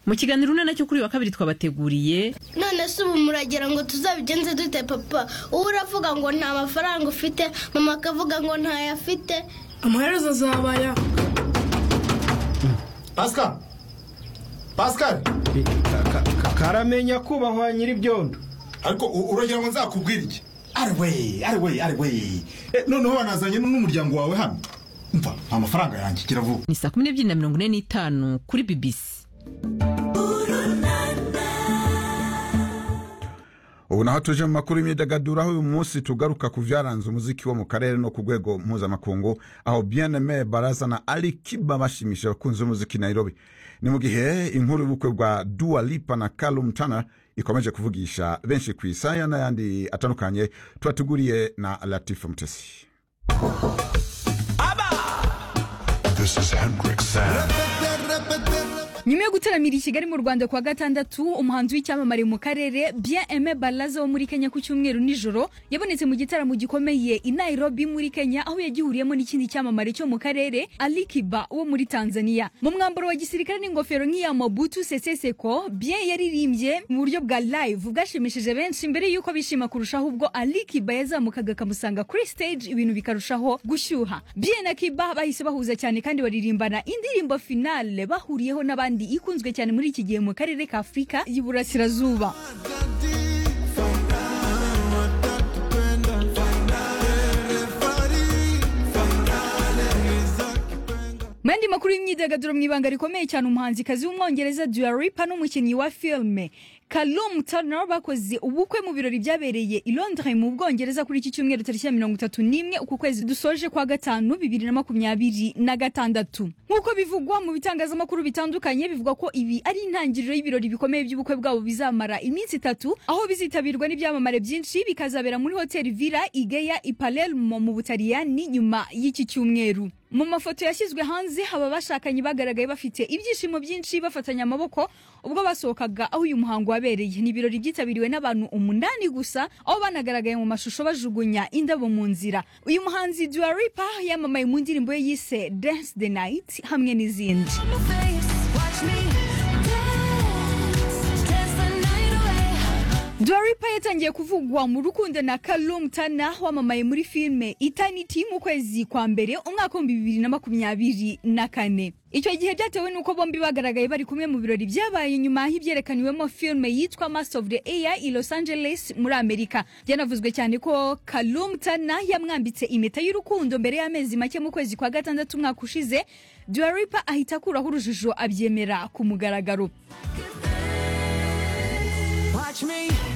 mu kiganiro una nacyo kuri uyu wa kabiri twabateguriye none se ubu muragira ngo tuzabigenze dute papa uba uravuga ngo nta mafaranga ufite mama akavuga ngo ntayo afite amaherezo azabaya pasika pasika karamenya kubahwa nyir'ibyondo ariko u- uragira ngo nzakubwire iki ari we ari we ari we Eh, noneho wanazanye n'umuryango wawe hano mva amafaranga yanjye gira vuba ni saa kumi n'ebyiri na mirongo ine n'itanu kuri bibisi ubu naho tuje mu makuru y'imyidagaduro aho uyu munsi tugaruka ku byaranze umuziki wo mu karere no ku rwego mpuzamakungu aho bieneme baraza na ari kiba bashimisha abakunzi b'umuziki i nairobi ni mu gihe inkuru y'ubukwe bwa dua lipa na calum tana ikomeje kuvugisha benshi ku isaya n'ayandi atandukanye tubateguriye na latifa mutesi This is Hendrik Sand. nyuma yo gutaramira i kigali mu rwanda kuwa gatandatu umuhanzi w'icyamamare mu karere bien aime balaza wo muri kenya ku cyumweru nijoro yabonetse mu gitaramo gikomeye i nairobi muri kenya aho yagihuriyemo n'ikindi cyamamare cyo mu karere ali kiba wo muri tanzania mu mwambaro wa gisirikare n'ingofero nk'iya mobutu seseseko bien yaririmbye mu buryo bwa live bwashimishije benshi mbere y'uko bishima kurushaho ubwo ali kiba yazamukaga akamusanga kuri stage ibintu bikarushaho gushyuha bien na kiba bahise bahuza cyane kandi baririmbana indirimbo finale bahuriyeho n'abandi ikunzwe cyane muri iki gihe mu karere ka afurika y'iburasirazuba mu yandi makuru y'imyidagaduro mu ibanga rikomeye cyane umuhanzikazi w'umwongereza Dua Lipa n'umukinnyi wa filime Callum Turner bakoze ubukwe mu birori byabereye i Londres mu Bwongereza kuri iki cyumweru tariki ya mirongo itatu n'imwe uku kwezi dusoje kwa gatanu bibiri na makumyabiri na gatandatu nk'uko bivugwa mu bitangazamakuru bitandukanye bivugwa ko ibi ari intangiriro y'ibirori bikomeye by'ubukwe bwabo bizamara iminsi itatu aho bizitabirwa n'ibyamamare byinshi bikazabera muri hoteli Villa Igea i Palermo mu Butaliyani nyuma y'iki cyumweru mu mafoto yashyizwe hanze haba abashakanye bagaragaye bafite ibyishimo byinshi bafatanya amaboko ubwo basohokaga aho uyu muhango wabereye ni ibirori byitabiriwe n'abantu umunani gusa aho banagaragaye mu mashusho bajugunya indabo mu nzira uyu muhanzi Dua Lipa yamamaye mu ndirimbo ye yise Dance the Night hamwe n'izindi Dua Lipa yatangiye kuvugwa mu rukundo na Kalum Tana wamamaye muri filime Eternity mu kwezi kwa mbere umwaka w'ibihumbi bibiri na makumyabiri na kane icyo gihe byatewe n'uko bombi bagaragaye bari kumwe mu birori byabaye nyuma y'ibyerekaniwemo filime yitwa Mass of the Air i Los Angeles muri Amerika byanavuzwe cyane ko Kalum Tana yamwambitse impeta y'urukundo mbere y'amezi make mu kwezi kwa gatandatu umwaka ushize Dua Lipa ahita akuraho urujijo abyemera ku mugaragaro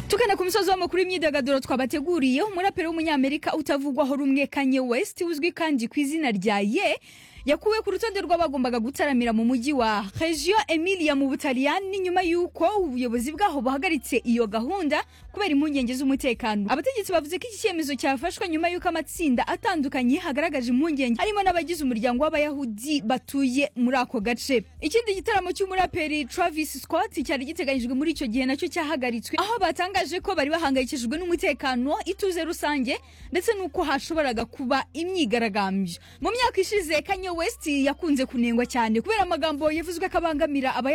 tugana ku misozi w'amakuru y'imyidagaduro twabateguriye umuraperi w'umunyamerika utavugwaho rumwe kanye west uzwi kandi ku izina rya ye yakuwe ku rutonde rw'abagombaga gutaramira mu mujyi wa regio emilia mu butaliyani nyuma y'uko ubuyobozi bwaho buhagaritse iyo gahunda kubera impungenge z'umutekano abategetsi bavuze ko iki cyemezo cyafashwe nyuma y'uko amatsinda atandukanye hagaragaje impungenge harimo n'abagize umuryango w'abayahudi batuye muri ako gace ikindi gitaramo cy'umuraperi travis scott cyari giteganyijwe muri icyo gihe nacyo cyahagaritswe aho batangaje ko bari bahangayikishijwe n'umutekano ituze rusange ndetse n'uko hashoboraga kuba imyigaragambyo mu myaka ishize kanye west yakunze kunengwa cyane kubera amagambo yavuzwe ko abangamira abaya